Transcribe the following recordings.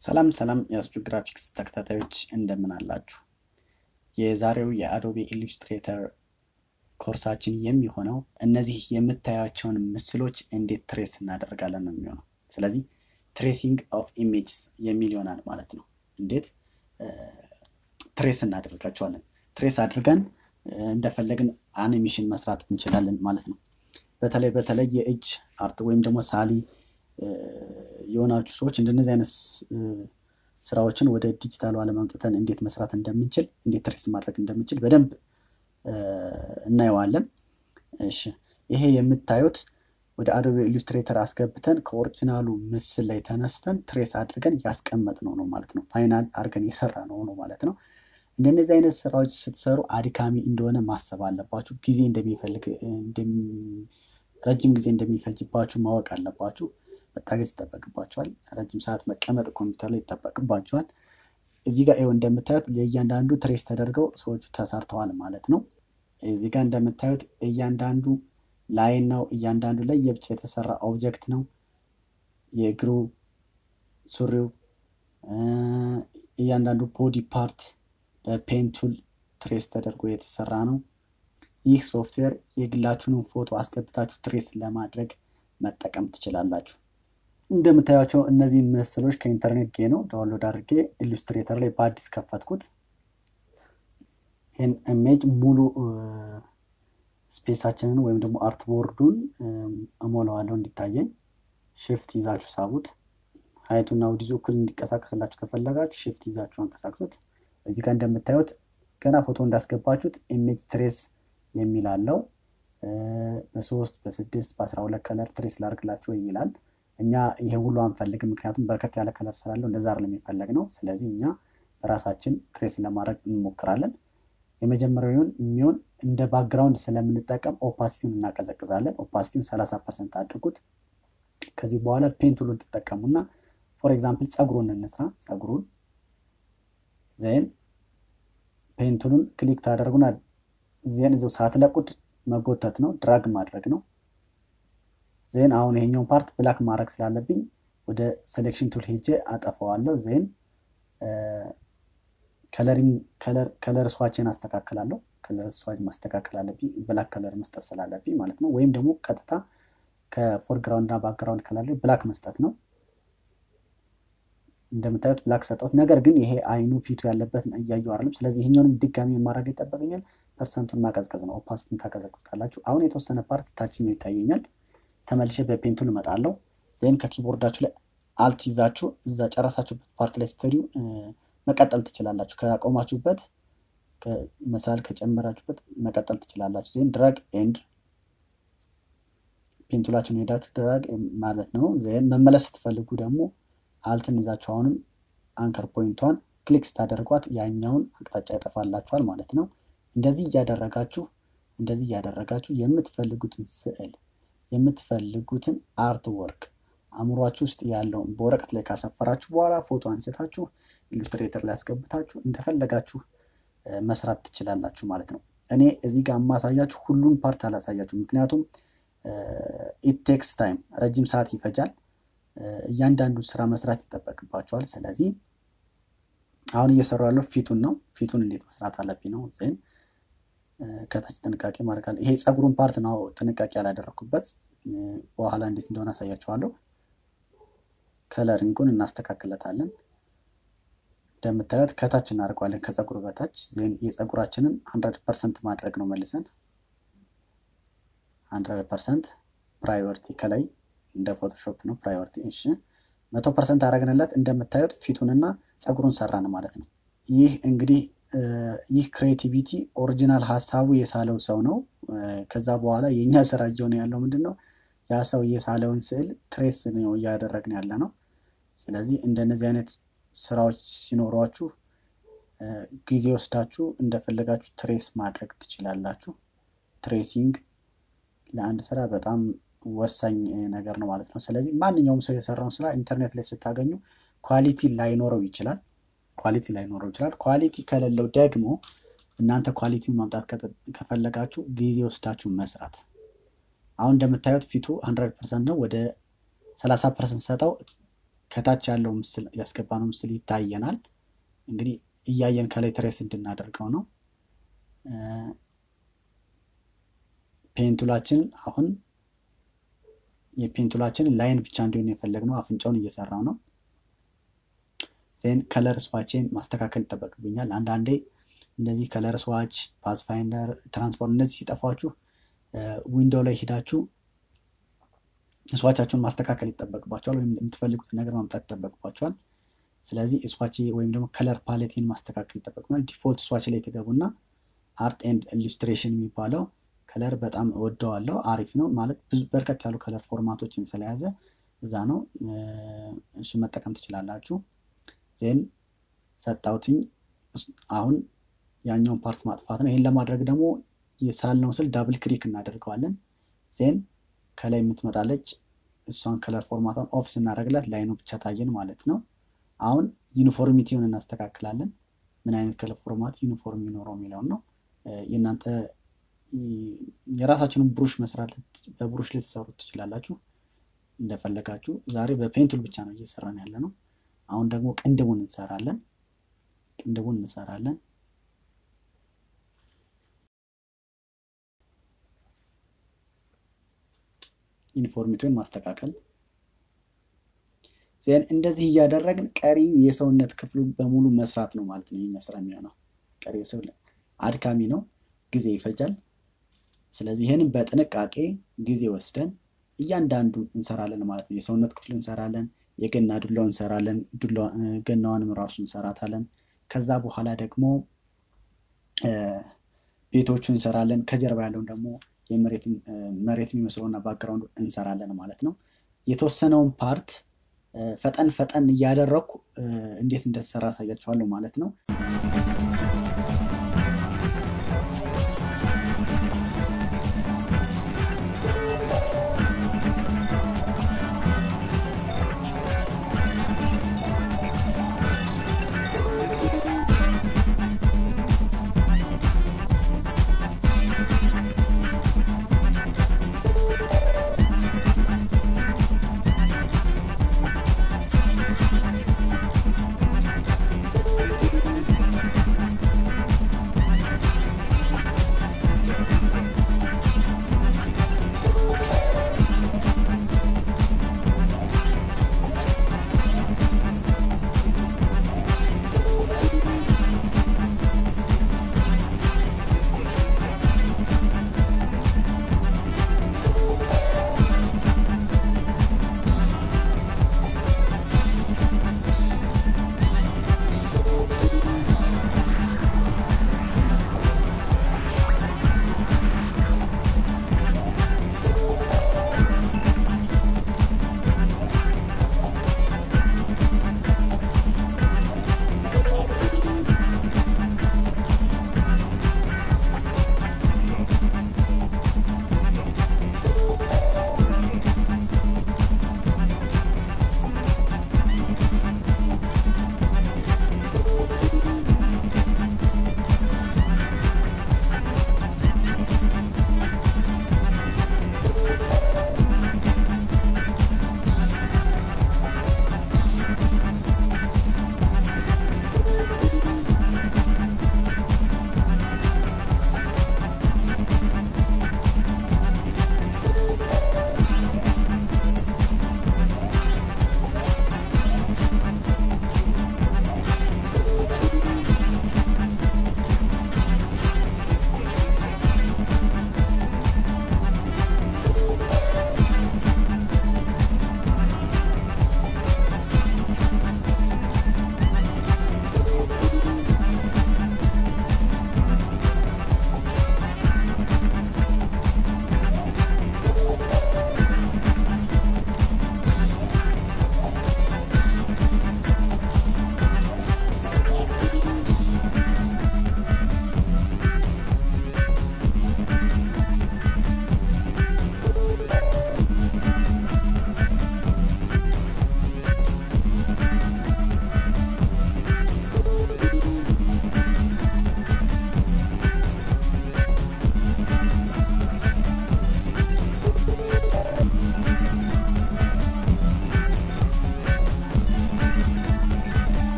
ሰላም ሰላም የአስጁ ግራፊክስ ተከታታዮች እንደምን አላችሁ? የዛሬው የአዶቤ ኢሉስትሬተር ኮርሳችን የሚሆነው እነዚህ የምታያቸውን ምስሎች እንዴት ትሬስ እናደርጋለን ነው የሚሆነው። ስለዚህ ትሬሲንግ ኦፍ ኢሜጅስ የሚል ይሆናል ማለት ነው። እንዴት ትሬስ እናደርጋቸዋለን። ትሬስ አድርገን እንደፈለግን አኒሜሽን መስራት እንችላለን ማለት ነው። በተለይ በተለይ የእጅ አርት ወይም ደግሞ ሳሊ የሆናችሁ ሰዎች እንደነዚህ አይነት ስራዎችን ወደ ዲጂታሉ ዓለም አምጥተን እንዴት መስራት እንደምንችል እንዴት ትሬስ ማድረግ እንደምንችል በደንብ እናየዋለን። እሺ ይሄ የምታዩት ወደ አዶቤ ኢሉስትሬተር አስገብተን ከኦሪጂናሉ ምስል ላይ ተነስተን ትሬስ አድርገን ያስቀመጥነው ነው ማለት ነው። ፋይናል አድርገን የሰራ ነው ነው ማለት ነው። እንደነዚህ አይነት ስራዎች ስትሰሩ አድካሚ እንደሆነ ማሰብ አለባችሁ። ጊዜ እንደሚፈልግ ረጅም ጊዜ እንደሚፈጅባችሁ ማወቅ አለባችሁ። መታገዝ ይጠበቅባቸዋል። ረጅም ሰዓት መቀመጥ ኮምፒውተር ላይ ይጠበቅባቸዋል። እዚህ ጋር ይኸው እንደምታዩት የእያንዳንዱ ትሬስ ተደርገው ሰዎቹ ተሰርተዋል ማለት ነው። እዚህ ጋር እንደምታዩት እያንዳንዱ ላይን ነው። እያንዳንዱ ላይ የብቻ የተሰራ ኦብጀክት ነው። የእግሩ ሱሪው፣ እያንዳንዱ ቦዲ ፓርት በፔንቱል ትሬስ ተደርጎ የተሰራ ነው። ይህ ሶፍትዌር የግላችሁንም ፎቶ አስገብታችሁ ትሬስ ለማድረግ መጠቀም ትችላላችሁ። እንደምታያቸው እነዚህ ምስሎች ከኢንተርኔት ጌ ነው ዳውንሎድ አድርጌ ኢሉስትሬተር ላይ በአዲስ ከፈትኩት። ይህን ኢሜጅ ሙሉ ስፔሳችንን ወይም ደግሞ አርት ቦርዱን እሞላዋለሁ እንዲታየኝ። ሽፍት ይዛችሁ ሳቡት። ሀይቱና ውዲዙ እኩል እንዲቀሳቀስላችሁ ከፈለጋችሁ ሽፍት ይዛችሁ አንቀሳቅሱት። እዚህ ጋር እንደምታዩት ገና ፎቶ እንዳስገባችሁት ኢሜጅ ትሬስ የሚል አለው። በሶስት በስድስት በአስራ ሁለት ከለር ትሬስ ላርግላችሁ ይላል። እኛ ይሄ ሁሉ አንፈልግም፣ ምክንያቱም በርከት ያለ ከለር ስላለው እንደዛ አይደለም የሚፈለግ ነው። ስለዚህ እኛ በራሳችን ትሬስ ለማድረግ እንሞክራለን። የመጀመሪያውን የሚሆን እንደ ባክግራውንድ ስለምንጠቀም ኦፓሲቲውን እናቀዘቅዛለን። ኦፓሲቲውን ሰላሳ ፐርሰንት አድርጉት። ከዚህ በኋላ ፔንቱሉን ትጠቀሙና ፎር ኤግዛምፕል ፀጉሩን እንስራ። ፀጉሩን ዜን ፔንቱሉን ክሊክ ታደርጉና ዜን እዚው ሳትለቁት መጎተት ነው፣ ድራግ ማድረግ ነው። ዜን አሁን ይሄኛውን ፓርት ብላክ ማድረግ ስላለብኝ ወደ ሴሌክሽን ቱል ሄጄ አጠፋዋለሁ። ዜን ከለር ስዋችን አስተካክላለሁ። ከለር ስዋች ማስተካከል አለብኝ፣ ብላክ ከለር መስጠት ስላለብኝ ማለት ነው። ወይም ደግሞ ቀጥታ ከፎርግራውንድ እና ባክግራውንድ ከለር ላይ ብላክ መስጠት ነው። እንደምታዩት ብላክ ሰጠሁት። ነገር ግን ይሄ አይኑ ፊቱ ያለበት እያዩ አይደለም። ስለዚህ ይሄኛውንም ድጋሚ ማድረግ ይጠበቀኛል። ፐርሰንቱን ማቀዝቀዝ ነው። ኦፓሲቲን ታቀዘቅዙታላችሁ። አሁን የተወሰነ ፓርት ታችኛው ይታየኛል። ተመልሼ በፔንቱል እመጣለሁ። ዜን ከኪቦርዳችሁ ላይ አልት ይዛችሁ እዛ ጨረሳችሁበት ፓርት ላይ ስትሄዱ መቀጠል ትችላላችሁ። ካቆማችሁበት መሳል ከጨመራችሁበት መቀጠል ትችላላችሁ። ዜን ድራግ ኤንድ ፔንቱላችሁን ሄዳችሁ ድራግ ማለት ነው። ዜን መመለስ ስትፈልጉ ደግሞ አልትን ይዛችሁ አሁንም አንከር ፖይንቷን ክሊክ ስታደርጓት ያኛውን አቅጣጫ ያጠፋላችኋል ማለት ነው። እንደዚህ እያደረጋችሁ እንደዚህ እያደረጋችሁ የምትፈልጉትን ስዕል የምትፈልጉትን አርት ወርክ አእምሯችሁ ውስጥ ያለውን በወረቀት ላይ ካሰፈራችሁ በኋላ ፎቶ አንስታችሁ ኢሉስትሬተር ላይ ያስገብታችሁ እንደፈለጋችሁ መስራት ትችላላችሁ ማለት ነው። እኔ እዚህ ጋር የማሳያችሁ ሁሉን ፓርት አላሳያችሁ፣ ምክንያቱም ኢት ቴክስ ታይም ረጅም ሰዓት ይፈጃል። እያንዳንዱ ስራ መስራት ይጠበቅባቸዋል። ስለዚህ አሁን እየሰሩ ያለው ፊቱን ነው። ፊቱን እንዴት መስራት አለብኝ ነው ዜን ከታች ጥንቃቄ ማድረግ አለ። ይሄ ፀጉሩን ፓርት ነው ጥንቃቄ ያላደረኩበት። በኋላ እንዴት እንደሆነ አሳያችኋለሁ። ከለሪንጉን እናስተካክለታለን። እንደምታዩት ከታች እናደርገዋለን፣ ከፀጉሩ በታች ዜን የፀጉራችንን ሀንድረድ ፐርሰንት ማድረግ ነው መልሰን ሀንድረድ ፐርሰንት ፕራዮሪቲ ከላይ እንደ ፎቶሾፕ ነው ፕራዮሪቲ። እሺ መቶ ፐርሰንት አደረግንለት። እንደምታዩት ፊቱንና ፀጉሩን ሰራን ማለት ነው። ይህ እንግዲህ ይህ ክሬቲቪቲ ኦሪጂናል ሀሳቡ የሳለው ሰው ነው። ከዛ በኋላ የእኛ ስራ እየሆነ ያለው ምንድን ነው? ያ ሰው የሳለውን ስዕል ትሬስ ነው እያደረግን ያለ ነው። ስለዚህ እንደነዚህ አይነት ስራዎች ሲኖሯችሁ ጊዜ ወስዳችሁ እንደፈለጋችሁ ትሬስ ማድረግ ትችላላችሁ። ትሬሲንግ ለአንድ ስራ በጣም ወሳኝ ነገር ነው ማለት ነው። ስለዚህ ማንኛውም ሰው የሰራውን ስራ ኢንተርኔት ላይ ስታገኙ ኳሊቲ ላይኖረው ይችላል ኳሊቲ ላይኖረው ይችላል። ኳሊቲ ከሌለው ደግሞ እናንተ ኳሊቲውን ማምጣት ከፈለጋችሁ ጊዜ ወስዳችሁ መስራት። አሁን እንደምታዩት ፊቱ ሀንድረድ ፐርሰንት ነው። ወደ ሰላሳ ፐርሰንት ሰጠው ከታች ያለው ምስል ያስገባነው ምስል ይታየናል። እንግዲህ እያየን ከላይ ትሬስ እንድናደርገው ነው። ፔንቱላችን አሁን የፔንቱላችን ላይን ብቻ እንዲሆን የፈለግነው አፍንጫውን እየሰራው ነው። ዜን ከለር ስዋችን ማስተካከል ይጠበቅብኛል። አንዳንዴ እንደዚህ ከለር ስዋች፣ ፓስፋይንደር፣ ትራንስፎርም እነዚህ ሲጠፏችሁ ዊንዶው ላይ ሂዳችሁ ስዋቻችሁን ማስተካከል ይጠበቅባቸዋል፣ ወይም የምትፈልጉትን ነገር ማምጣት ይጠበቅባቸዋል። ስለዚህ ስዋች ወይም ደግሞ ከለር ፓሌቴን ማስተካከል ይጠበቅናል። ዲፎልት ስዋች ላይ ትገቡና አርት ኤንድ ኢሉስትሬሽን የሚባለው ከለር በጣም እወደዋለሁ። አሪፍ ነው ማለት ብዙ በርከት ያሉ ከለር ፎርማቶችን ስለያዘ እዛ ነው እሱ መጠቀም ትችላላችሁ። ዜን ሰጣውትኝ አሁን ያኛውን ፓርት ማጥፋት ነው። ይህን ለማድረግ ደግሞ የሳልነው ስል ዳብል ክሊክ እናደርገዋለን። ዜን ከላይ የምትመጣለች እሷን ከለር ፎርማቷን ኦፍ ስናደርግላት ላይኑ ብቻ ታየን ማለት ነው። አሁን ዩኒፎርሚቲውን እናስተካክላለን። ምን አይነት ከለር ፎርማት ዩኒፎርም ይኖረው የሚለውን ነው። የእናንተ የራሳችንን ብሩሽ መስራት በብሩሽ ልትሰሩት ትችላላችሁ እንደፈለጋችሁ። ዛሬ በፔንቱል ብቻ ነው እየሰራን ያለ ነው። አሁን ደግሞ ቅንድቡን እንሰራለን። ቅንድቡን እንሰራለን። ዩኒፎርሚቲውን ማስተካከል ዜን እንደዚህ እያደረግን ቀሪ የሰውነት ክፍሉን በሙሉ መስራት ነው ማለት ነው። ይህ ስራ የሚሆነው ቀሪ ሰው አድካሚ ነው፣ ጊዜ ይፈጃል። ስለዚህ ይህንን በጥንቃቄ ጊዜ ወስደን እያንዳንዱ እንሰራለን ማለት ነው። የሰውነት ክፍሉ እንሰራለን፣ የገና ዱላው እንሰራለን፣ ገናዋንም ራሱ እንሰራታለን። ከዛ በኋላ ደግሞ ቤቶቹ እንሰራለን። ከጀርባ ያለውን ደግሞ መሬት የሚመስለውና ባክግራውንዱ እንሰራለን ማለት ነው። የተወሰነውን ፓርት ፈጠን ፈጠን እያደረግኩ እንዴት እንደተሰራ አሳያችኋለሁ ማለት ነው።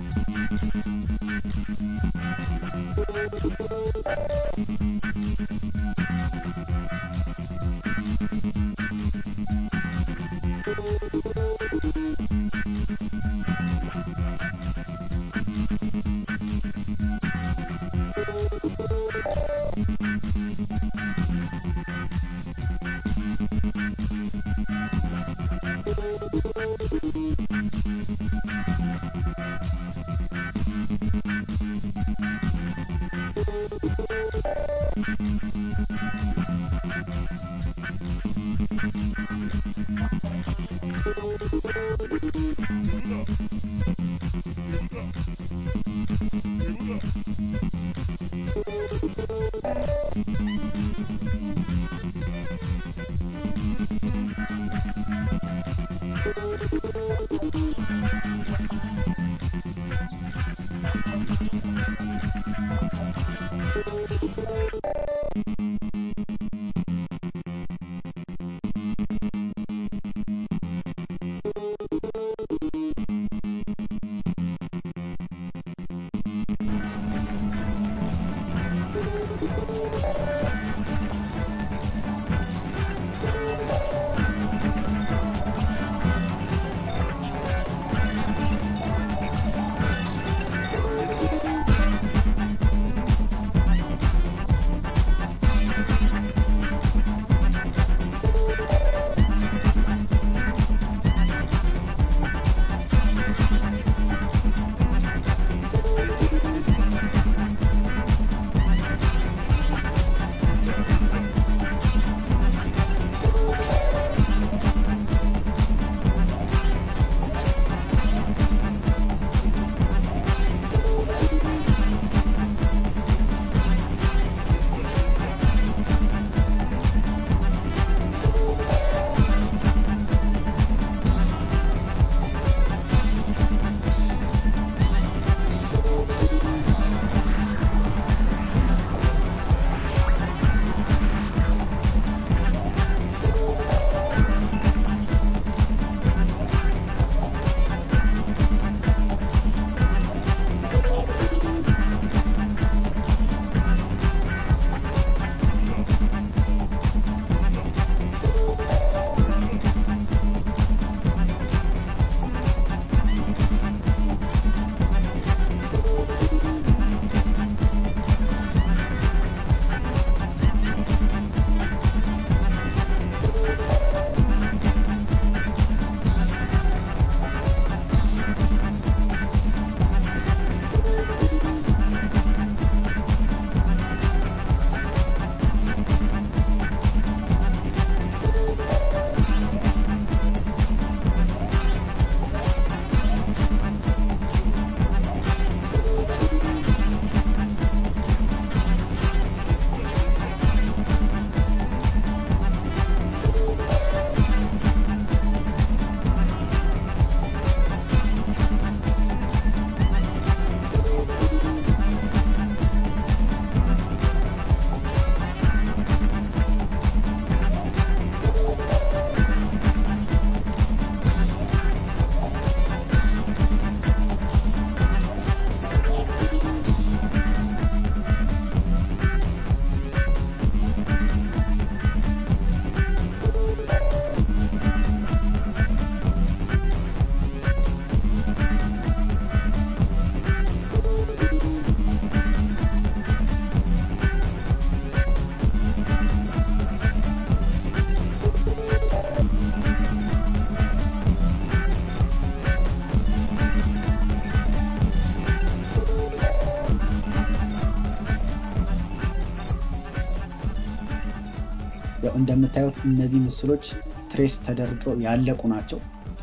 ያው እንደምታዩት እነዚህ ምስሎች ትሬስ ተደርገው ያለቁ ናቸው።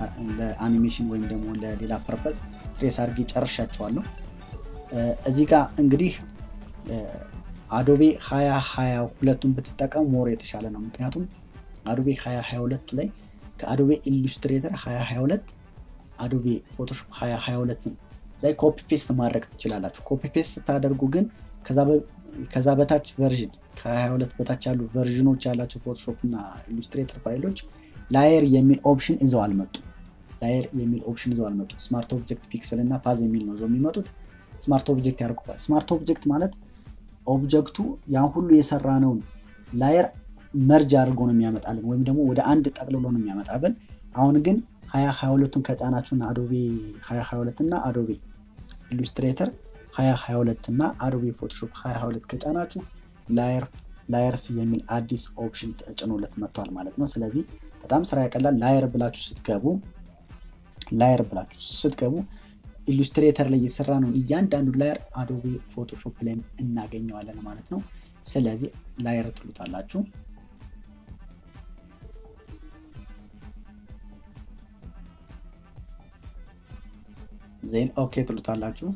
ለአኒሜሽን ወይም ደግሞ ለሌላ ፐርፐስ ትሬስ አድርጌ ጨርሻቸዋለሁ። እዚህ ጋር እንግዲህ አዶቤ 2022ቱን ብትጠቀሙ ሞር የተሻለ ነው። ምክንያቱም አዶቤ 2022 ላይ ከአዶቤ ኢሉስትሬተር 2022 አዶቤ ፎቶሾፕ 2022 ላይ ኮፒ ፔስት ማድረግ ትችላላችሁ። ኮፒ ፔስት ስታደርጉ ግን ከዛ በታች ቨርዥን ከ22 በታች ያሉ ቨርዥኖች ያላቸው ፎቶሾፕ እና ኢሉስትሬተር ፋይሎች ላየር የሚል ኦፕሽን ይዘው አልመጡም። ላየር የሚል ኦፕሽን ይዘው አልመጡ። ስማርት ኦብጀክት ፒክስል እና ፓዝ የሚል ነው ይዘው የሚመጡት። ስማርት ኦብጀክት ያደርጉባል። ስማርት ኦብጀክት ማለት ኦብጀክቱ ያን ሁሉ የሰራነውን ላየር መርጅ አድርጎ ነው የሚያመጣልን ወይም ደግሞ ወደ አንድ ጠቅልሎ ነው የሚያመጣብን። አሁን ግን ሀያ ሀያ ሁለቱን ከጫናችሁና አዶቤ ሀያ ሀያ ሁለት እና አዶቤ ኢሉስትሬተር ሀያ ሀያ ሁለት እና አዶቤ ፎቶሾፕ ሀያ ሀያ ሁለት ከጫናችሁ ላየርስ የሚል አዲስ ኦፕሽን ተጭኖለት መጥቷል ማለት ነው። ስለዚህ በጣም ስራ ያቀላል። ላየር ብላችሁ ስትገቡ ላየር ብላችሁ ስትገቡ ኢሉስትሬተር ላይ የሰራ ነው እያንዳንዱ ላየር አዶቤ ፎቶሾፕ ላይም እናገኘዋለን ማለት ነው። ስለዚህ ላየር ትሉታላችሁ። ዜን ኦኬ ትሉታላችሁ።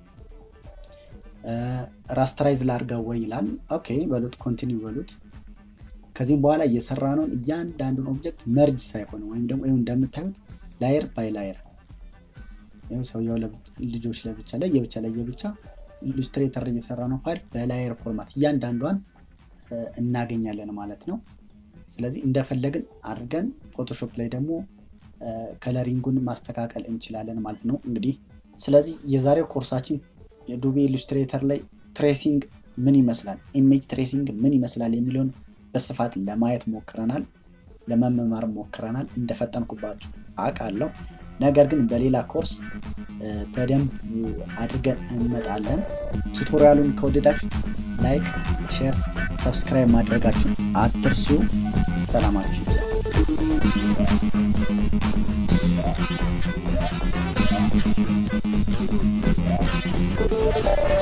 ራስተራይዝ ላርገው ወይ ይላል። ኦኬ በሉት፣ ኮንቲኒው በሉት። ከዚህም በኋላ እየሰራ ነውን እያንዳንዱን ኦብጀክት መርጅ ሳይሆን ወይም ደግሞ ይኸው እንደምታዩት ላየር ባይ ላየር ሰውየው ልጆች ለብቻ ለየብቻ ለየብቻ ኢሉስትሬተር እየሰራ ነው ፋይል በላየር ፎርማት እያንዳንዷን እናገኛለን ማለት ነው። ስለዚህ እንደፈለግን አድርገን ፎቶሾፕ ላይ ደግሞ ከለሪንጉን ማስተካከል እንችላለን ማለት ነው። እንግዲህ ስለዚህ የዛሬው ኮርሳችን የአዶቤ ኢሉስትሬተር ላይ ትሬሲንግ ምን ይመስላል፣ ኢሜጅ ትሬሲንግ ምን ይመስላል የሚለውን በስፋት ለማየት ሞክረናል፣ ለመመማር ሞክረናል። እንደፈጠንኩባችሁ አውቃለሁ። ነገር ግን በሌላ ኮርስ በደንብ አድርገን እንመጣለን። ቱቶሪያሉን ከወደዳችሁት ላይክ፣ ሼር፣ ሰብስክራይብ ማድረጋችሁ አትርሱ። ሰላማችሁ ይብዛ።